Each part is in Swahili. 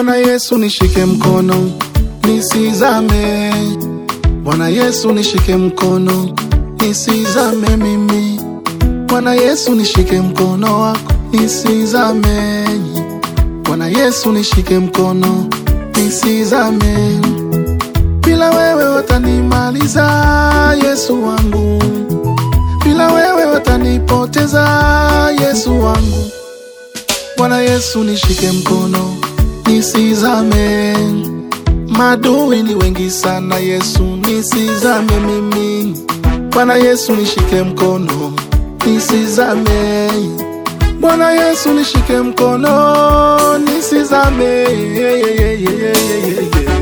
Bwana Yesu nishike mkono nisizame. Bwana Yesu nishike mkono nisizame mimi. Bwana Yesu nishike mkono wako nisizame. Bwana Yesu nishike mkono nisizame. Bila wewe watanimaliza Yesu wangu, bila wewe watanipoteza Yesu wangu. Bwana Yesu nishike mkono nisizame, madui ni wengi sana, Yesu nisizame mimi. Bwana Yesu nishike mkono nisizame, Bwana Yesu nishike mkono nisizame. Yeah, yeah, yeah, yeah, yeah, yeah, yeah.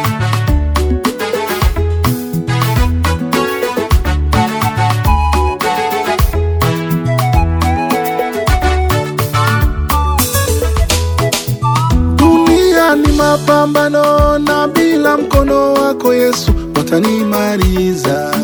Dunia ni mapambano, na bila mkono wako Yesu watanimaliza.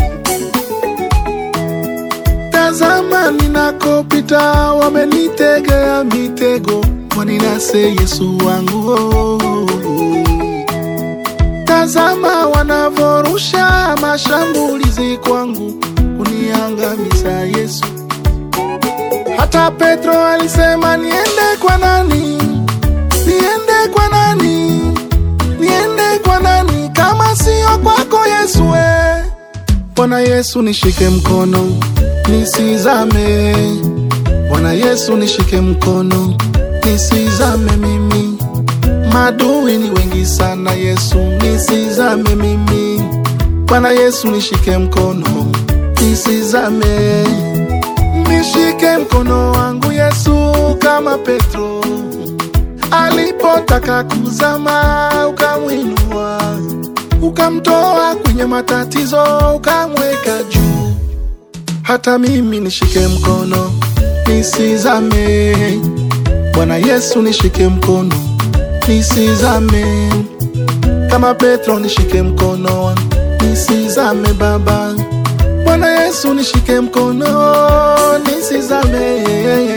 Tazama ninakopita, wamenitegea mitego, waninase Yesu wangu oh, oh, oh. Tazama wanavorusha mashambulizi kwangu, kuniangamiza Yesu. Hata Petro alisema niende kwa nani? Niende kwa nani? Niende kwa nani kama sio kwako Yesu? We Bwana Yesu nishike mkono nisizame. Bwana Yesu nishike mkono nisizame mimi. Madui ni wengi sana, Yesu nisizame mimi. Bwana Yesu nishike mkono nisizame. Nishike mkono wangu Yesu kama Petro alipotaka kuzama, ukamwinua ukamtoa kwenye matatizo, ukamweka juu. Hata mimi nishike mkono nisizame. Bwana Yesu nishike mkono nisizame, kama Petro nishike mkono wangu nisizame Baba. Bwana Yesu nishike mkono nisizame.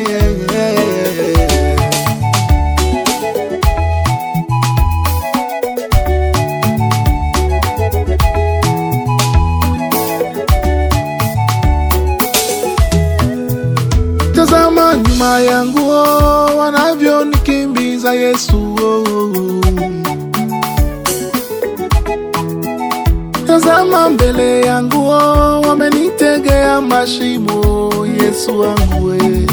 Tazama nyuma yangu oh, wanavyonikimbiza Yesu oh, oh, oh. Tazama mbele yangu oh, wamenitegea mashimo Yesu wangu we.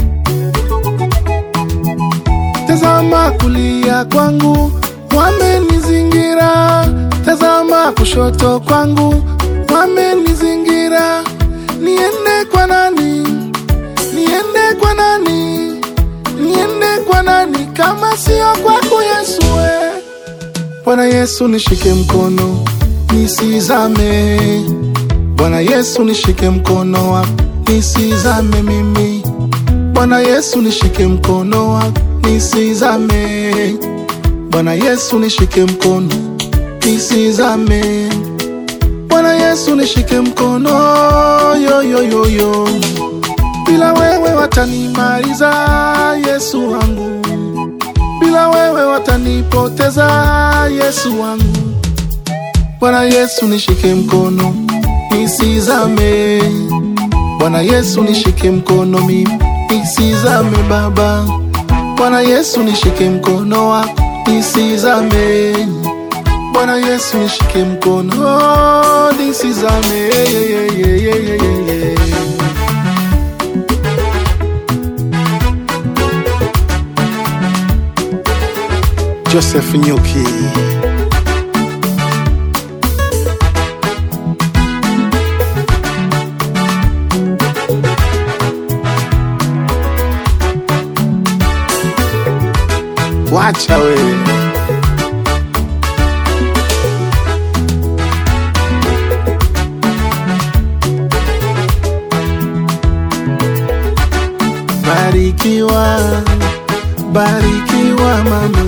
Tazama kulia kwangu wamenizingira, tazama kushoto kwangu wamenizingira. Niende kwa nani? Niende kwa nani? Niende kwa nani kama sio kwako Yesu we. Bwana Yesu nishike mkono nisizame. Bwana Yesu nishike mkono wako nisizame mimi. Bwana Yesu nishike mkono wako nisizame. Bwana Yesu nishike mkono nisizame. Bwana Yesu nishike mkono yo yo yo yo. Bila wewe watanimaliza Yesu wangu, bila wewe watanipoteza Yesu wangu. Bwana Yesu nishike mkono nisizame. Bwana Yesu nishike mkono mimi nisizame Baba. Bwana Yesu nishike mkono wako nisizame. Bwana Yesu nishike mkono nisizame. Yeah, yeah, yeah, yeah, yeah, yeah, yeah. Joseph Nyuki. Wacha we. Barikiwa, barikiwa mama,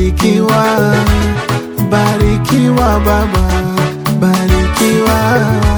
barikiwa, barikiwa baba, barikiwa.